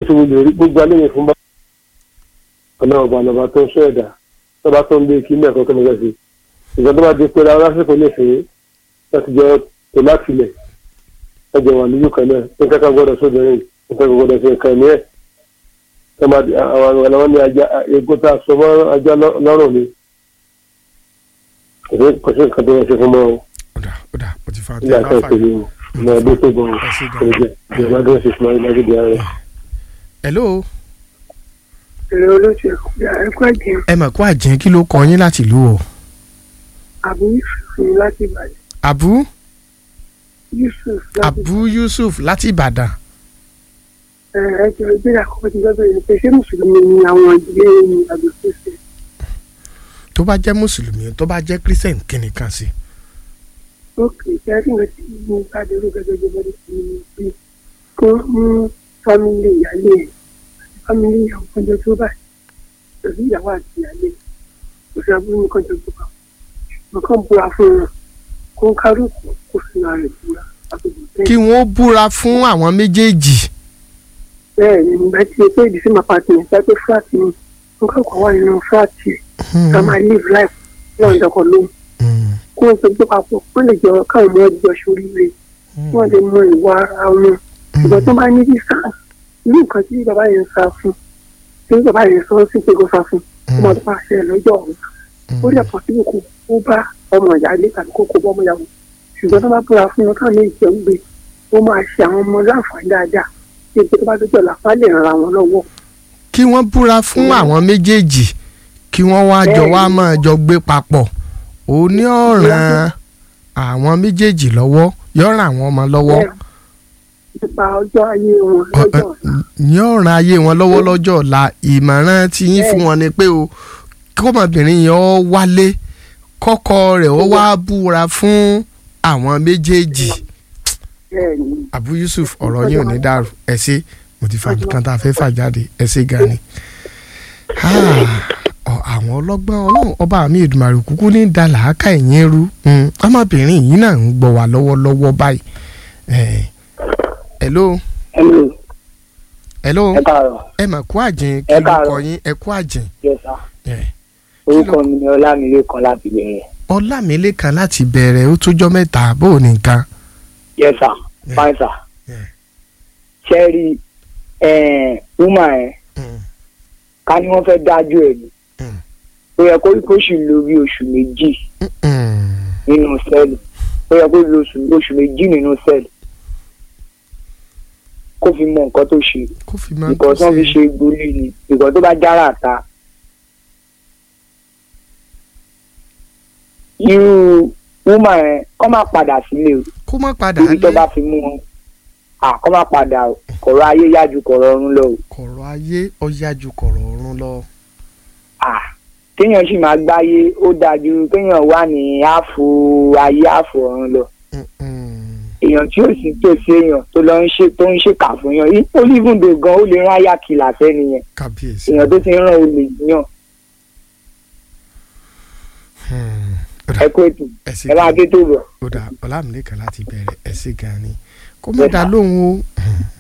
ti wulẹ̀ rí gbogbo alẹ́ yẹn fún bá ọ̀nà ọ̀bà lọ́ba tó ń sọ ẹ̀dá tọ́ba tó ń gbé kí mẹ́ẹ̀kọ́ kọ́ mẹ́kọ́ sí ìgbà tó bá di pé ara lásìkò lè fẹ́ láti jọ tó láti lẹ̀ ẹjọ wà níyù kan náà ní kankan gbọ́dọ̀ sódò rẹ̀ ní kankan gbọ́dọ̀ sí nǹkan ní ẹ̀ àwọn àwọn ní ajá egbò tá a sọ mọ́ ajá lọ́rùn ni kò sí nǹkan tó yẹ ṣe fún mọ́ o ọ̀dà ọ̀dà mo ti fa ilé àti ìpèlè o ọmọ ẹgbẹ́ tó bọ̀ Ẹ ṣé gan. ọ́ ẹ̀jẹ̀ ìjọba tó ń ṣe fún ayé lágbègbè ara rẹ̀. hello èrè olóṣù ẹ̀kọ́ ẹ̀jẹ̀ ẹ mà kó àjẹ́ kí ló kọ yín láti ìlú o àbú yusuf ní láti ìbàdàn abu yusuf láti abu yusuf láti ìbàdàn ẹ̀ẹ́dẹ̀ ìbéèrè àkọ́kọ́ ti gbọ́dọ̀ yẹn pé ṣé mùsùlùmí ni àwọn ìdílé ní àgbẹ̀ fèsì tó bá jẹ́ mùsùlùmí tó bá jẹ́ christian kí ni kan sí ókè kẹ́rì nǹkan tí mo bá dérò gẹ́gẹ́ bí wọ́n ti ní pé kó mú fámìlì ìyáálé ẹ̀ àti fámìlì ìyàwó kọjọ tó báyìí pẹ̀lú ìyàwó àti ìyáálé kò sí abúlé ní kọjọ tó bá wọn kàn búra fún wọn kó ń kárùkù kó sì máa rẹ̀ búra àtòkù kí wọ́n búra fún àwọn méjèèjì bẹ́ẹ̀ ni nígbà tí pé ìdí sí máa pàtó yẹn pé fúláàtì ni wọn kàn kọ́ wà nínú fúláàtì ká máa live life lọ́wọ́ ìdọ́kọ̀ lóhùn Hmm, kí wọ́n ti gbé papọ̀ wọ́n lè jọ káwọn ọmọ ẹgbẹ́ ṣoríire hmm, wọ́n lè mọ ìwà ara wọn ìgbà tó bá ní sísá irú nǹkan tí bàbá yẹn ń sá fún tí bàbá yẹn sọ sí pé kó sá fún ó máa tó bá ṣe lọ́jọ́ ọ̀hún ó dẹ̀ pọ̀ síbi kó ó bá ọmọ ìyáálé tàbí kó kó bọ́ ọmọ ìyàwó ṣùgbọ́n tó bá búra fún wọn káwọn méjì jẹun gbé ó máa ṣe àwọn ọmọ láǹfààní dáadáa tí ètò tó bá dójọ́ làpá lè ran àwọn lọ́wọ́ kí wọ́n búra fún àwọn méjèèjì kí wọ́n wá jọ wá Bẹ́ẹ̀ni. máa jọ gbé papọ̀ ó ní ọ̀ràn àwọn méjèèjì lọ́wọ́ yọ̀ràn àwọn ọmọ lọ́wọ́ Bẹ́ẹ̀, nípa ọjọ́ ayé wọn Ọ- lọ́jọ́ ọ- yọ̀ràn ayé wọn lọ́wọ́ lọ́jọ́ ọ̀la ìmọ̀ràn tí yín fún wọn ni pé o kọ́mọbìnrin yẹn ó wálé kọ́kọ́ rẹ̀ ó wá búra fún àwọn méjèèjì bẹ́ẹ̀ ni Abu Yusuf ọ̀rọ̀ yín ò ní dàrú ẹ ṣé mo ti fa nǹkan tá a fẹ́ fà jáde ẹ ṣé gan ni. Ah, ọ, àwọn ọlọ́gbọ́n ọlọ́run ọba mi Èdùmàrè kúkú ní da làákà ẹ̀yìn rú Mm, ọmọbìnrin yìí náà ń gbọ́ wá lọ́wọ́lọ́wọ́ báyìí. Eh, hello Hello, hello ẹ káàárọ̀. ẹ mà kú àjìn kí Ẹ ló káàárọ̀. kọ yín ẹ kú àjìn. Yes, sir. Eh, Orúkọ mi ni Ọlámilékan láti bẹ̀rẹ̀. Ọlámilékan láti bẹ̀rẹ̀ ó tójọ́ mẹ́ta bó o nìkan. Yes, sir. Yeah. Fine, sir. Yeah. Ṣẹ́rí woman ẹ̀ Mm, ká ní wọ́n fẹ́ dájú ẹ̀ ni. Mm. Ó yẹ kó kó sì lo bí oṣù méjì mm, mm. nínú sẹ́ẹ̀lì. Ó yẹ kó lo oṣù oṣù méjì nínú sẹ́ẹ̀lì. Kó fi mọ nǹkan tó ṣe. kó fi máa Nǹkan tí wọ́n fi ṣe gbolí ni. Nǹkan tó bá jára ta. Irú woman ẹ̀ kọ́ máa padà sílé o. kó má padà ibi tó lé bá fi mú wọn àkọ́ má padà o kọ̀rọ̀ ayé yájú kọ̀rọ̀ ọ̀run lọ o kọ̀rọ̀ ayé ọ̀yá ju kọ̀rọ̀ ọ̀run lọ. à kéèyàn sì máa gbáyé ó dájú kéèyàn wà ní ààfò ayé ààfò ọ̀run lọ Mm, mm. èèyàn tí ó sì tòsí èèyàn tó lọ ń ṣe tó ń ṣèkà fún yàn yìí olívùndò gan ó lè rán àyà kìlà sẹ́ni yẹn kábíyèsí. èèyàn tó ti ń rán olè yàn Hmm. Ó dà, ẹ kó ètò ẹ ṣé ẹ máa gan. ké tó bọ̀. ó dà Ọlámilékan láti bẹ̀rẹ̀ ẹ ṣé gan ni kó má dá lóhùn o